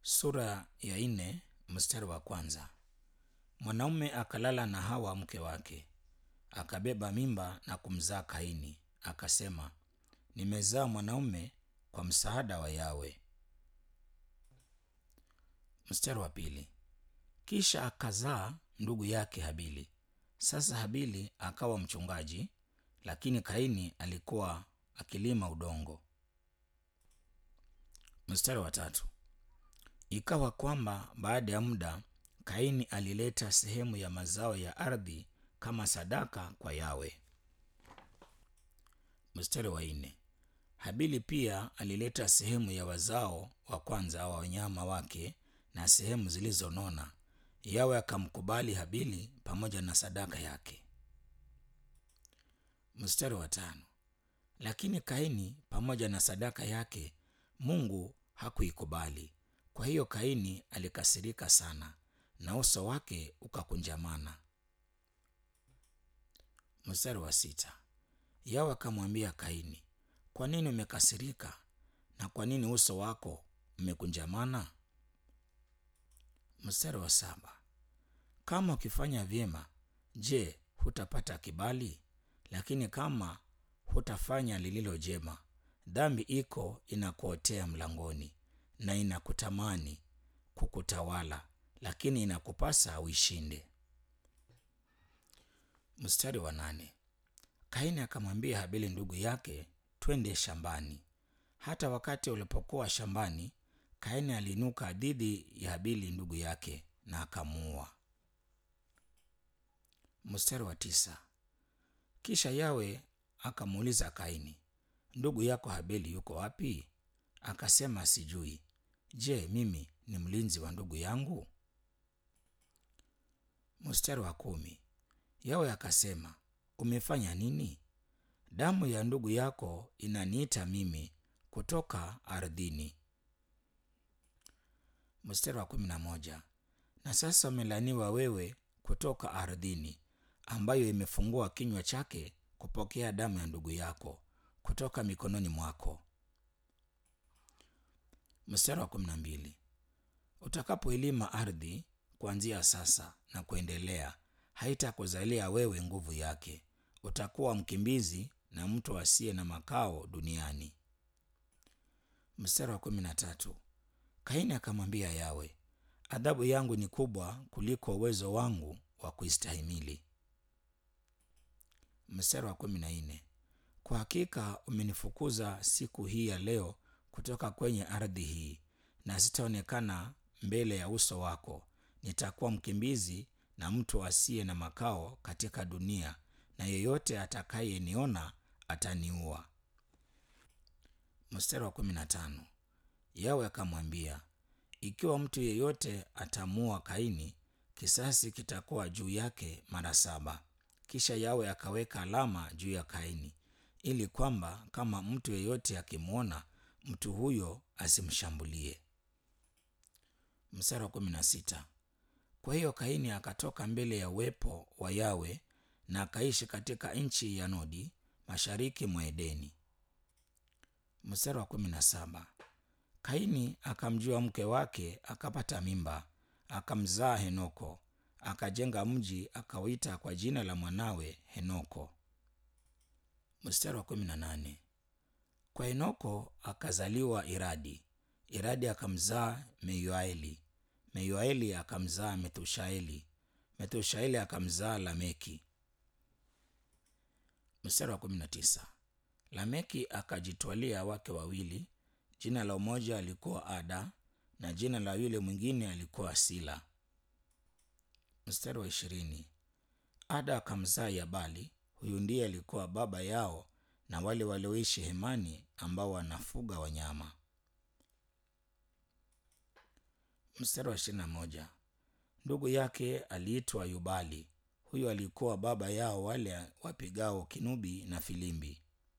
Sura ya nne mstari wa kwanza. Mwanaume akalala na Hawa mke wake, akabeba mimba na kumzaa Kaini, akasema, nimezaa mwanaume kwa msaada wa Yawe. Mstari wa pili. Kisha akazaa ndugu yake Habili. Sasa Habili akawa mchungaji, lakini Kaini alikuwa akilima udongo. Mstari wa tatu. Ikawa kwamba baada ya muda Kaini alileta sehemu ya mazao ya ardhi kama sadaka kwa Yawe. Mstari wa nne. Habili pia alileta sehemu ya wazao wa kwanza wa wanyama wake na sehemu zilizonona. Yawe akamkubali Habili pamoja na sadaka yake. Mstari wa tano. Lakini Kaini pamoja na sadaka yake Mungu hakuikubali. Kwa hiyo Kaini alikasirika sana na uso wake ukakunjamana. Mstari wa sita. Yawe akamwambia Kaini, kwa nini umekasirika na kwa nini uso wako umekunjamana? Mstari wa saba. Kama ukifanya vyema, je, hutapata kibali? Lakini kama hutafanya lililo jema, dhambi iko inakuotea mlangoni na inakutamani kukutawala, lakini inakupasa uishinde. Mstari wa nane. Kaini akamwambia Habili ndugu yake, twende shambani. Hata wakati walipokuwa shambani, Kaini aliinuka dhidi ya Habili ndugu yake na akamuua. Mstari wa tisa. Kisha Yawe akamuuliza Kaini, ndugu yako Habili yuko wapi? Akasema, sijui. Je, mimi ni mlinzi wa ndugu yangu? Mstari wa kumi. Yawe akasema, umefanya nini? Damu ya ndugu yako inaniita mimi kutoka ardhini. Mstari wa kumi na moja. Na sasa umelaniwa wewe kutoka ardhini, ambayo imefungua kinywa chake kupokea damu ya ndugu yako kutoka mikononi mwako. Mstari wa kumi na mbili. Utakapoilima ardhi kuanzia sasa na kuendelea, haitakuzalia wewe nguvu yake. Utakuwa mkimbizi na mtu asiye na makao duniani. Mstari wa kumi na tatu. Kaini akamwambia Yawe, adhabu yangu ni kubwa kuliko uwezo wangu wa kuistahimili. Mstari wa kumi na nne. Kwa hakika umenifukuza siku hii ya leo kutoka kwenye ardhi hii, na sitaonekana mbele ya uso wako. Nitakuwa mkimbizi na mtu asiye na makao katika dunia, na yeyote atakayeniona ataniua. Mstari wa kumi na tano. Yawe akamwambia, ikiwa mtu yeyote atamuua Kaini, kisasi kitakuwa juu yake mara saba. Kisha Yawe akaweka alama juu ya Kaini, ili kwamba kama mtu yeyote akimwona mtu huyo asimshambulie. Mstari wa kumi na sita. Kwa hiyo Kaini akatoka mbele ya uwepo wa Yawe na akaishi katika nchi ya Nodi, mashariki mwa Edeni. Mstari wa kumi na saba. Kaini akamjua mke wake, akapata mimba, akamzaa Henoko, akajenga mji, akauita kwa jina la mwanawe Henoko. Mstari wa kumi na nane. Kwa Henoko akazaliwa Iradi, Iradi akamzaa Meyuaeli, Meyuaeli akamzaa Methushaeli, Methushaeli akamzaa Lameki. Mstari wa kumi na tisa. Lameki akajitwalia wake wawili, jina la mmoja alikuwa Ada na jina la yule mwingine alikuwa Sila. Mstari wa ishirini. Ada akamzaa Yabali, huyu ndiye alikuwa baba yao na wale walioishi hemani ambao wanafuga wanyama. Mstari wa ishirini na moja. Ndugu yake aliitwa Yubali, huyo alikuwa baba yao wale wapigao kinubi na filimbi.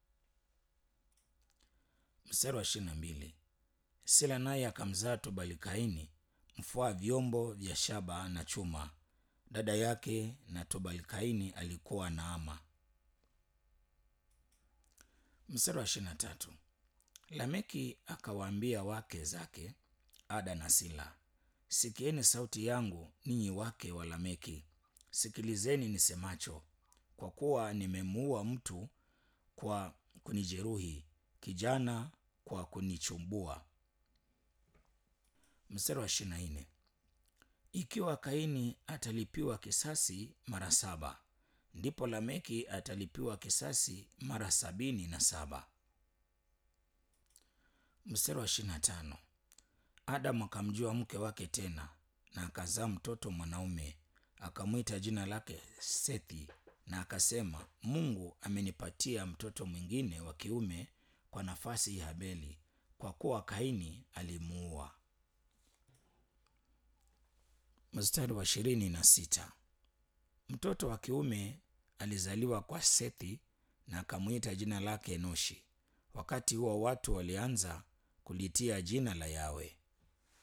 Mstari wa ishirini na mbili. Sila naye akamzaa Tubalikaini, mfua vyombo vya shaba na chuma. Dada yake na Tubalikaini alikuwa Naama. Mstari wa ishirini na tatu. Lameki akawaambia wake zake, ada na sila sikieni sauti yangu ninyi wake wa lameki sikilizeni nisemacho kwa kuwa nimemuua mtu kwa kunijeruhi kijana kwa kunichumbua mstari wa ishiri na nne ikiwa kaini atalipiwa kisasi mara saba ndipo lameki atalipiwa kisasi mara sabini na saba mstari wa ishiri na tano adamu akamjua mke wake tena na akazaa mtoto mwanaume akamwita jina lake sethi na akasema mungu amenipatia mtoto mwingine wa kiume kwa nafasi ya habeli kwa kuwa kaini alimuua mstari wa ishirini na sita mtoto wa kiume alizaliwa kwa sethi na akamwita jina lake enoshi wakati huo watu walianza kulitia jina la yawe